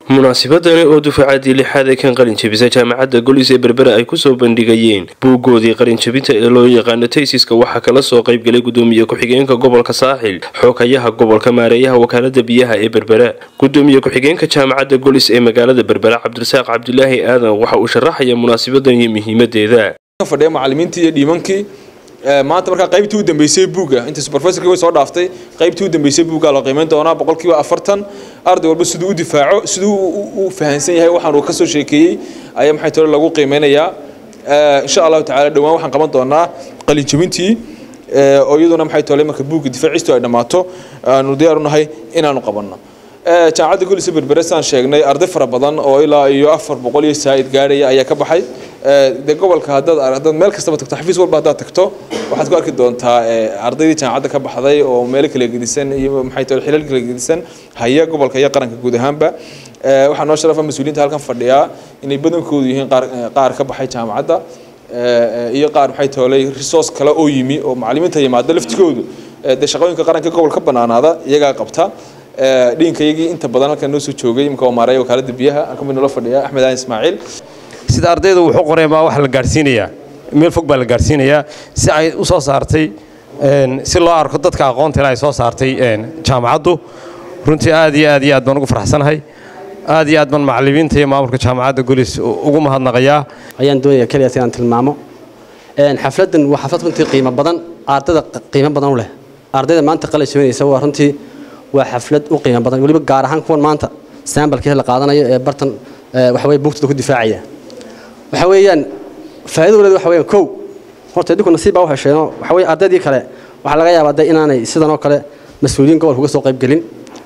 munaasabadani oo dufacadii lixaad ee kan qalinjabisa jaamacadda golis ee berbera ay kusoo bandhigayeen buuggoodii qalinjabinta ee loo yaqaano taysiska waxaa kala soo qaybgalay gudoomiye ku-xigeenka gobolka saaxil xoogayaha gobolka maareeyaha wakaalada biyaha ee berbera gudoomiye ku-xigeenka jaamacadda golis ee magaalada berbera cabdirasaaq cabdilaahi aadan waxa uu sharaxaya munaasabadan iyo muhiimadeeda fadhiya macalimiintii iyo dhiimankii maanta markaa qaybtii u dambeysay buugga intaas professorkii way soo dhaaftay qaybtii u dambeysay buugga la qiimeyn doonaa boqolkiiba afartan arday walba siduu u difaaco siduu u fahansan yahay waxaan uu ka soo sheekeeyey ayaa maxay tole lagu qiimeynayaa insha allahu tacaala dhowaan waxaan qaban doonaa qalinjabintii oo iyaduna maxay tole marka buugga difaacistu ay dhammaato aanu diyaar u nahay inaanu qabanno jaamacadda golisa berbere saan sheegnay arday fara badan oo ilaa iyo afar boqol iyo saa'id gaarhaya ayaa ka baxay de gobolka haddaad haddaad meel kastaba tagto xafiis walba haddaad tagto waxaad ku arki doontaa ardaydii jaamacadda ka baxday oo meelo kala gedisan iyo maxay tahay xilal kala gedisan haya gobolka iyo qaranka guud ahaanba waxaa noo sharafa mas-uuliyiinta halkan fadhiyaa inay badankoodu yihiin qaar qaar ka baxay jaamacadda iyo qaar maxay toolay resource kale oo yimi oo macallimiinta yimaada laftigoodu dee shaqooyinka qaranka gobolka banaanaada iyagaa qabta dhiinkayagii inta badan halkan noo soo joogay imika maareeya wakaalada biyaha aan ka mid noola fadhiya axmed aan ismaaciil sida ardayda wuxuu qoreen baa wax la gaadhsiinayaa meel fog baa la gaadhsiinayaa si ay u soo saartay si loo arko dadka aqoonteena ay soo saartay jaamacaddu runtii aad iyo aad iyo aad baan ugu faraxsanahay aad iyo aad baan macallimiinta iyo maamulka jaamacadda golis ugu mahadnaqayaa ayaan doonaya keliyaas inaan tilmaamo xafladdan waa xaflad runtii qiimo badan ardayda qiimo badan u leh ardayda maanta qalin jabinaysa waa runtii waa xaflad u qiimo badan weliba gaar ahaan kuwan maanta sambalkii la qaadanayo ee bartan waxa weye buugtada ku difaacaya waxa weeyaan faa'iido waleed waxa weeyaan kow horta idinku nasiib baa u hesheenoo waxa weeye ardaydii kale waxaa laga yaabaa dee inaanay sidan oo kale mas-uuliyiin gobolka uga soo qayb gelin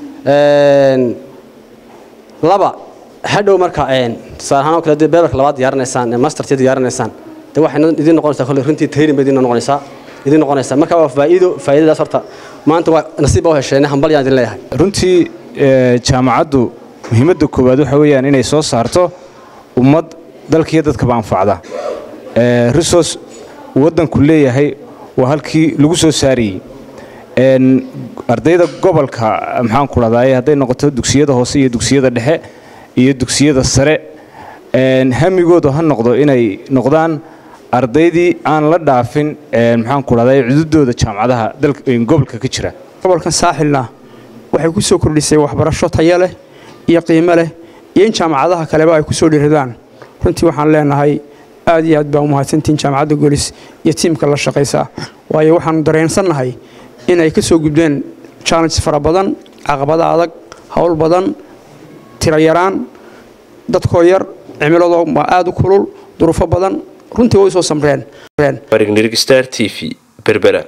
laba hadhow marka tusaale ahaan oo kale dee beberka labaad diyaarinaysaan mastertii diyaarinaysaan dee waxay idin noqonaysaa kolle runtii training bay idin noqonaysaa idin noqonaysaa marka waa faa'iido faa'iidadaas horta maanta waa nasiib baa u hesheene hambal yaan idin leeyahay runtii jaamacaddu muhiimadda koowaad waxa weeyaan inay soo saarto ummad dalkiiyo dadkaba anfacda resource waddanku leeyahay waa halkii lagu soo saarayey ardayda gobolka maxaan ku dhahdaye hadday noqoto dugsiyada hoose iyo dugsiyada dhexe iyo dugsiyada sare hamigoodu ha noqdo inay noqdaan ardaydii aan la dhaafin maxaan ku dhahdaye cududooda jaamacadaha gobolka ka jira gobolkan saaxilna waxay ku soo kordhisay waxbarasho tayo leh iyo qiimo leh iyo in jaamacadaha kaleba ay ku soo dhiridaan runtii waxaan leenahay aad iyo aad baa u mahadsantihiin jaamacadda golis iyo tiimka la shaqaysaa waayo waxaanu dareensannahay inay ka soo gudbeen challenges fara badan caqabada adag howl badan tiro yaraan dadkoo yar cimiladoo aad u kulul duruufo badan runtii way soo samreen star t v berbera